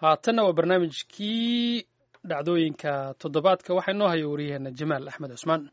haatanna waa barnaamijkii dhacdooyinka toddobaadka waxaa inoo haya wariyaheena jamaal axmed cusmaan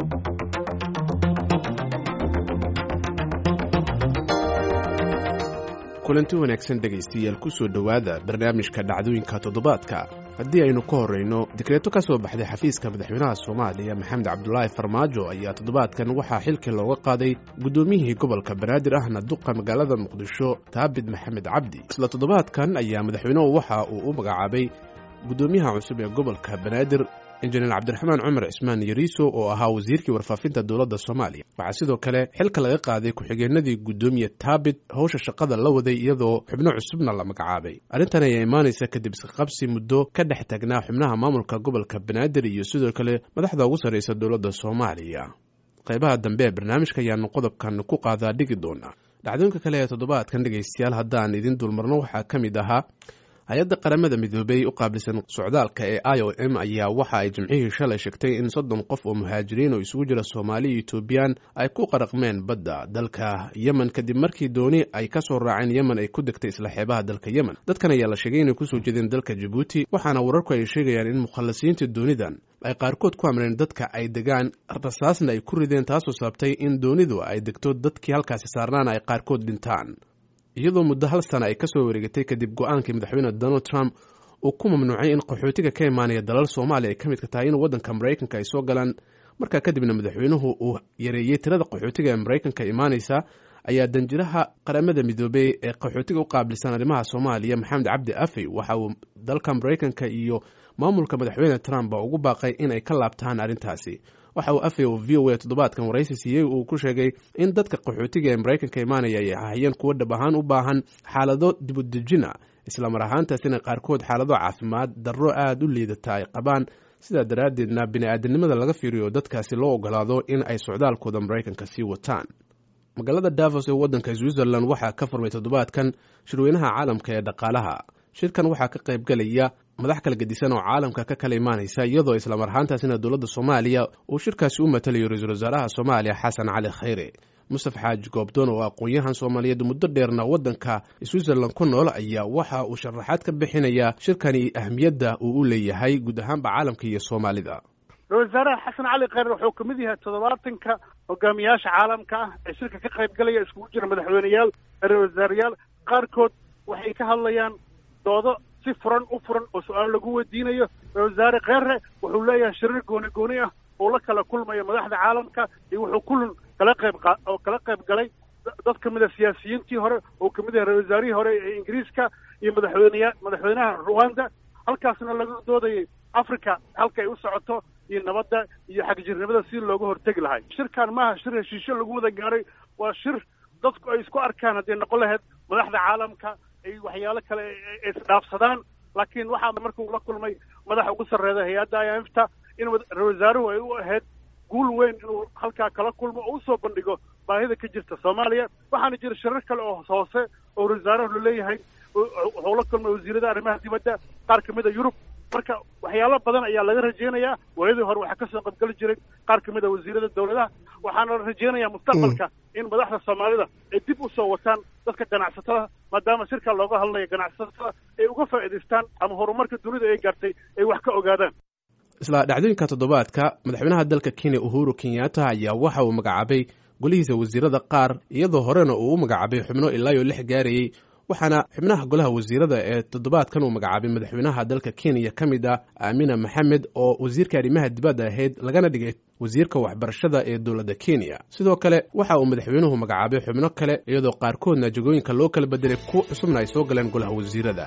kulanti wanaagsan dhegaystayaal ku soo dhowaada barnaamijka dhacdooyinka toddobaadka haddii aynu ka horrayno dikreeto ka soo baxday xafiiska madaxweynaha soomaaliya maxamed cabdulaahi farmaajo ayaa toddobaadkan waxaa xilkii looga qaaday guddoomiyihii gobolka banaadir ahna duqa magaalada muqdisho taabid maxamed cabdi isla toddobaadkan ayaa madaxweynuhu waxa uu u magacaabay guddoomiyaha cusub ee gobolka banaadir injineer cabdiraxmaan cumar cismaan yariiso oo ahaa wasiirkii warfaafinta dowladda soomaaliya waxaa sidoo kale xilka laga qaaday ku-xigeenadii guddoomiye taabit howsha shaqada la waday iyadoo xubno cusubna la magacaabay arrintan ayaa imaanaysa kadib isqabsi muddo ka dhex tagnaa xubnaha maamulka gobolka banaadir iyo sidoo kale madaxda ugu sarraysa dowladda soomaaliya qaybaha dambe ee barnaamijka ayaanu qodobkan ku qaadaa dhigi doonaa dhacdooyinka kale ee toddobaadkan dhegaystayaal haddaan idin dulmarno waxaa ka mid ahaa hay-adda qaramada midoobey u qaabilsan socdaalka ee i o m ayaa waxa ay jimcihii shalay sheegtay in soddon qof oo muhaajiriin oo isugu jira soomaali iyo etoobiyaan ay ku qaraqmeen badda dalka yemen kadib markii dooni ay ka soo raaceen yemen ay ku degtay isla xeebaha dalka yemen dadkan ayaa la sheegay inay kusoo jeedeen dalka jabuuti waxaana wararku ay sheegayaan in mukhallasiinta doonidan ay qaarkood ku amreen dadka ay degaan rasaasna ay ku rideen taasoo sababtay in doonidu ay degto dadkii halkaasi saarnaana ay qaarkood dhintaan iyadoo muddo hal sana ay ka soo wareegatay kadib go-aankii madaxweyne donald trump uu ku mamnuucay in qaxootiga ka imaanaya dalal soomaaliya ay ka midka tahay in waddanka maraykanka ay soo galaan markaa kadibna madaxweynuhu uu yareeyey tirada qaxootiga ee maraykanka imaanaysa ayaa danjiraha qaramada midoobey ee qaxootiga u qaabilsan arrimaha soomaaliya maxamed cabdi afey waxa uu dalka maraykanka iyo maamulka madaxweyne trump ugu baaqay in ay ka laabtaan arrintaasi waxa uu afey oo v o a toddobaadkan waraysi siiyey uu ku sheegay in dadka qaxootiga ee maraykanka imaanaya ay ahayeen kuwo dhab ahaan u baahan xaalado dibudejina islamar ahaantaasina qaarkood xaalado caafimaad darro aada u liidata ay qabaan sidaa daraaddeedna bini-aadanimada laga fiiriyo dadkaasi loo ogolaado in ay socdaalkooda maraykanka sii wataan magaalada davos ee waddanka switzerland waxaa ka furmay toddobaadkan shirweynaha caalamka ee dhaqaalaha shirkan waxaa ka qayb galaya madax kala gedisan oo caalamka ka kala imaanaysa iyadoo islamar ahaantaasina dowladda soomaaliya uu shirkaasi u matalayo ra-iisul wasaaraha soomaaliya xasan cali khayre mustaf xaaji goobdoon oo aqoon-yahan soomaaliyeed muddo dheerna waddanka switzerland ku nool ayaa waxa uu sharaxaad ka bixinayaa shirkani ahmiyadda uu u leeyahay guud ahaanba caalamka iyo soomaalida ra-isul wasaaraha xasan cali khayre wuxuu kamid yahay toddobaatanka hogaamiyaasha caalamka ah ee shirka ka qayb galaya iskugu jira madaxweyneyaal ra-isul wasaarayaal qaarkood waxay ka hadlayaan doodo si furan u furan oo su-aal lagu weydiinayo ra-isul wasaare kheyre wuxuu leeyahay shirir gooni gooni ah oo la kala kulmayo madaxda caalamka iyo wuxuu kulan kala qayb qa oo kala qayb galay dad ka mid a siyaasiyiintii hore oo kamid yahay ra-isul wasaarihii hore ee ingiriiska iyo madaxweyneya madaxweynaha ruwanda halkaasna laga doodayay africa halka ay u socoto iyo nabadda iyo xagjirnimada si looga hortegi lahay shirkan maaha shir heshiisyo lagu wada gaaray waa shir dadku ay isku arkaan haddii noqon lahayd madaxda caalamka ay waxyaalo kale isdhaafsadaan laakiin waxaa markuu la kulmay madaxa ugu sarreeya hay-adda imfta in ra-isul wasaaruhu ay u ahayd guul weyn inuu halkaa kala kulmo oo usoo bandhigo baahida ka jirta soomaaliya waxaana jira shirar kale oo hoose oo ra-isul wasaaruhu laleeyahay wuxuu la kulmay wasiirada arrimaha dibadda qaar kamid a yurub marka waxyaalo badan ayaa laga rajeynayaa waayadii hore waxaa kasoo qaybgeli jiray qaar kamid a wasiirada dowladaha waxaana la rajeynayaa mustaqbalka in madaxda soomaalida ay dib usoo wataan dadka ganacsatada maadaama shirka looga hadlayo ganacsatada ay uga faa'iidaystaan ama horumarka dunida ay gaartay ay wax ka ogaadaan isla dhacdooyinka toddobaadka madaxweynaha dalka kenya uhuru kenyatta ayaa waxa uu magacaabay golihiisa wasiirada qaar iyadoo horena uu u magacaabay xubno ilaa iyo lix gaarayey waxaana xubnaha golaha wasiirada ee toddobaadkan uu magacaabay madaxweynaha dalka kenya ka mid ah aamina maxamed oo wasiirka arrimaha dibadda ahayd lagana dhigay wasiirka waxbarashada ee dowladda kenya sidoo kale waxa uu madaxweynuhu magacaabay xubno kale iyadoo qaarkoodna jagooyinka loo kala bedelay ku cusubna ay soo galeen golaha wasiirada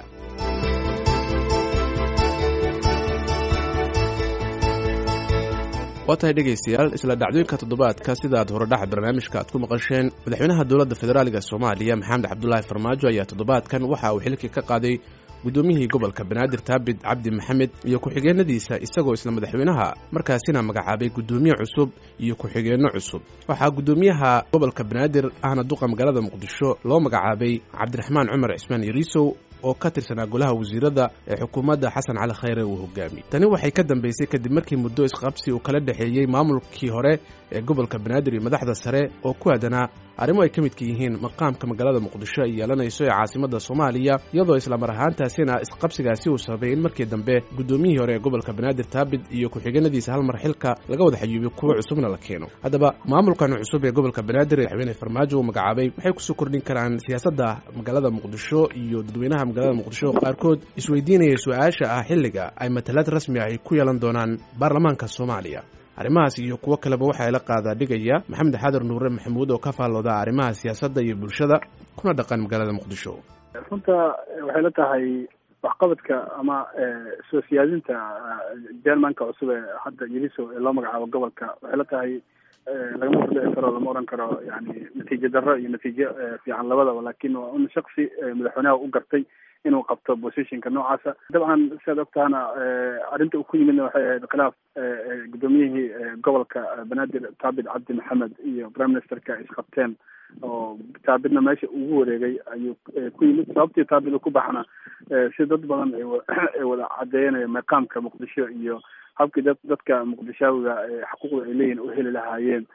waa tahay dhegaystayaal isla dhacdooyinka toddobaadka sidaad horedhaxa barnaamijka aad ku maqasheen madaxweynaha dowladda federaaliga soomaaliya maxamed cabdulaahi farmaajo ayaa toddobaadkan waxa uu xilkii ka qaaday guddoomiyihii gobolka banaadir taabid cabdi maxamed iyo ku-xigeenadiisa isagoo isla madaxweynaha markaasina magacaabay guddoomiye cusub iyo ku-xigeenno cusub waxaa guddoomiyaha gobolka banaadir ahna duqa magaalada muqdisho loo magacaabay cabdiraxmaan cumar cismaan yariisow oo ka tirsanaa golaha wasiirada ee xukuumadda xasan cali khayre uu hogaamiyey tani waxay ka dambaysay kadib markii muddo isqabsi uu kala dhexeeyey maamulkii hore ee gobolka banaadir iyo madaxda sare oo ku aadanaa arrimo ay ka midka yihiin maqaamka magaalada muqdisho ay yeelanayso ee caasimadda soomaaliya iyadoo islamar ahaantaasina isqabsigaasi uu sababay in markii dambe guddoomiyihii hore ee gobolka banaadir taabid iyo ku-xigeenadiisa hal mar xilka laga wada xayuubiyo kuwo cusubna la keeno haddaba maamulkan cusub ee gobolka banaadir ee madaxweyne farmaajo uu magacaabay waxay kusoo kordhin karaan siyaasadda magaalada muqdisho iyo dadweynaha magaalada muqdisho qaarkood isweydiinaya su-aasha ah xilliga ay matalaad rasmi ah ay ku yeelan doonaan baarlamaanka soomaaliya arrimahaas iyo kuwo kaleba waxaa ila qaadaa dhigaya maxamed xaadar nuure maxamuud oo ka faallooda arrimaha siyaasadda iyo bulshada kuna dhaqan magaalada muqdisho runta waxay la tahay waxqabadka ama soo siyaadinta jermanka cusub ee hadda yiriso ee loo magacaabo gobolka waxay la tahay lagama kordhici karo lama oran karo yani natiijo darro iyo natiijo fiican labadaba lakin waa un shaksi madaxweynaha u gartay inuu qabto positionka noocaasa dabcan siaad ogtahana arrinta uu ku yimidna waxay ahayd khilaaf guddoomiyihii gobolka banaadir taabid cabdi maxamed iyo prime ministerka isqabteen oo taabidna meesha ugu wareegay ayuu ku yimid sababtii taabid uu ku baxna si dad badan ay wada cadeeyanaya maqaamka muqdisho iyo habkii dad dadka muqdishaawiga xuquuqda ay leeyihin u heli lahaayeen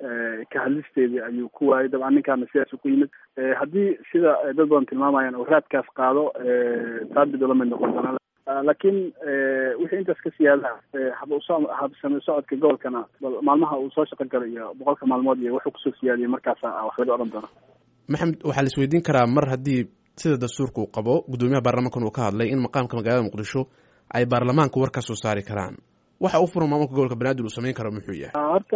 ka hadlisteedii ayuu ku waayay dabcan ninkaana sidaas ku yimid haddii sida dad badan tilmaamayaan oo raadkaas qaado taabid ula mid noqon doona laakiin wixii intaas ka siyaada habsame socodka gobolkana maalmaha uu soo shaqo galo iyo boqolka maalmood iyo wuxuu kusoo siyaadiyay markaasa wax laga odhan doona maxamed waxaa la isweydiin karaa mar haddii sida dastuurka uu qabo guddoomiyaha baarlamankan uu ka hadlay in maqaamka magaalada muqdisho ay baarlamaanku war ka soo saari karaan waxa u furan maamulka gobolka banaadir uu samayn karo muxuu yahay horta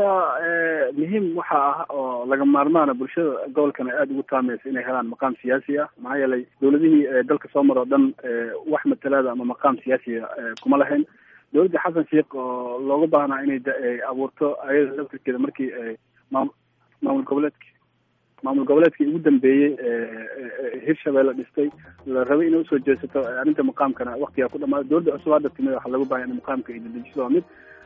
muhiim waxa ah oo laga maarmaana bulshada gobolkan ay aada ugu taamaysa inay helaan maqaam siyaasi ah maxaa yeelay dowladihii dalka soo mar oo dhan wax matalaada ama maqaam siyaasiya kuma lahayn dowladda xasan sheikh oo looga baahnaa inay abuurto ayada laftirkeeda markii maam maamul goboleedki maamul goboleedkii ugu dambeeyey hirshabelle dhistay la rabay inay usoo jeesato arrinta maqaamkana waktigaa ku dhamaada dowladda cusub hadda timid waxaa lagu bahaya in maqaamka ay dedejiso waa mid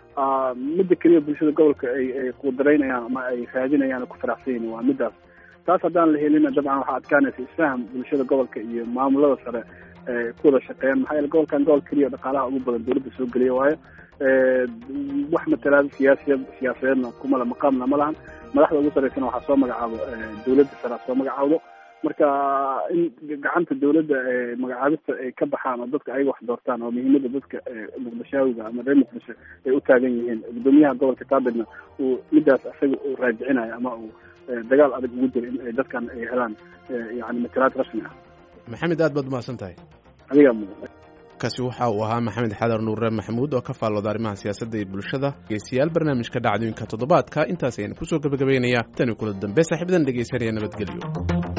midda keliya bulshada gobolka ay ay qudaraynayaan ama ay raadinayaan ku faraxsan yihin waa midaas taas haddaan la helina dabcan waxaa adkaanaysa isfaham bulshada gobolka iyo maamulada sare ku wada shaqeeyaan maxaa yeele gobolkan gobol keliya dhaqaalaha ugu badan dowladda soo geliya waayo wax matalaada siyaasiya siyaasadeedna kumala maqaamna ma lahan madaxda ugu saraysana waxaa soo magacaabo dowladda sare soo magacaawdo marka in gacanta dowladda magacaabista ay ka baxaan oo dadka ayaga wax doortaan oo muhiimada dadka muqdishaawiga ama reer muqdisho ay u taagan yihiin guddoomiyaha gobolka taabidna uu midaas isaga uu raajicinayo ama uu dagaal adag ugu jiro in ay dadkan ay helaan yani matalaad rasmi ah maxamed aad baad umahadsan tahay adigaa mudan kaasi waxa uu ahaa maxamed xadar nuure maxamuud oo ka faallooda arrimaha siyaasadda iyo bulshada dhegeystayaal barnaamijka dhacdooyinka toddobaadka intaas ayaan kusoo gebagabaynayaa tani kula dambe saaxiibadan dhegeysanaya nabadgelyo